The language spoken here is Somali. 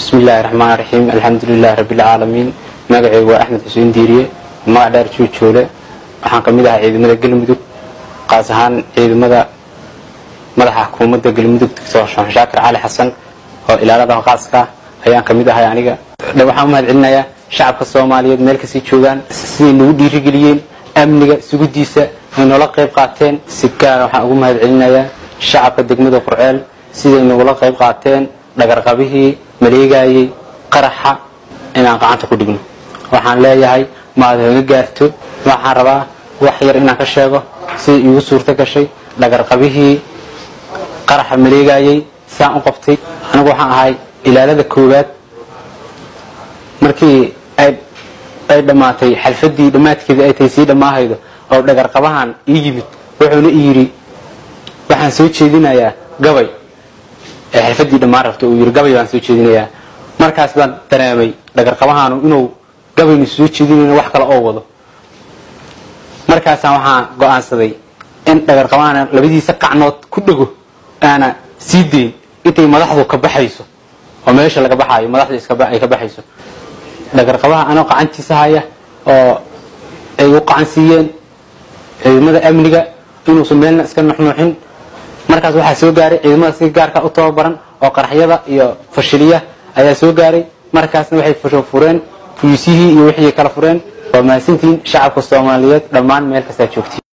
bismi illaahi raxmaan raxiim alxamdulilahi rabbilcaalamiin magaceygu waa axmed xuseen diiriye magac dheer juujoole waxaan ka mid ahaa ciidamada galmudug qaas ahaan ciidamada madaxa xukuumadda galmudug doctor xuseen shaakir cali xasan oo ilaalada qaaska ayaan ka mid ahay aniga waxaan u mahad celinayaa shacabka soomaaliyeed meel kasii joogaan siday nagu dhiirigeliyeen amniga sugudiisa ay noola qayb qaateen si gaara waxaan ugu mahad celinayaa shacabka degmada qurceel siday nagula qayb qaateen dhagarqabihii maleegayey qaraxa inaan gacanta ku dhigno waxaan leeyahay maad hoga gaarto waxaan rabaa wax yar inaan ka sheego siday iigu suurto gashay dhagarqabihii qaraxa maleegayey saan u qabtay anigu waxaan ahay ilaalada koowaad markii ay dhammaatay xalfadii dhammaadkeeda ay tahay sii dhammaahaydo oo dhagarqabahan ii yimid wuxuuna i yidhi waxaan soo jeedinayaa gabay ee xalfadii dhammaan rabta uu yidhi gabay baan soo jeedinayaa markaas baan dareemay dhagarqabahaanu inuu gabaynu soo jeedinayno wax kale oo wado markaasaan waxaan go-aansaday in dhagarqabahana labadiisa qacnood ku dhego aana sii dayn intay madaxdu ka baxayso oo meesha laga baxaayo madaxdu ay ka baxayso dhagarqabaha anoo qacantiisa haya oo ay u qacan siiyeen ciidamada amniga inuusan meelna iska nuxnuuxin markaas waxaa soo gaaray ciidamada si gaarka u tababaran oo qaraxyada iyo fashiliya ayaa soo gaaray markaasna waxay fureen fuyuusyihii iyo wixii kala fureen waa mahadsantihiin shacabka soomaaliyeed dhammaan meel kastaa joogtiin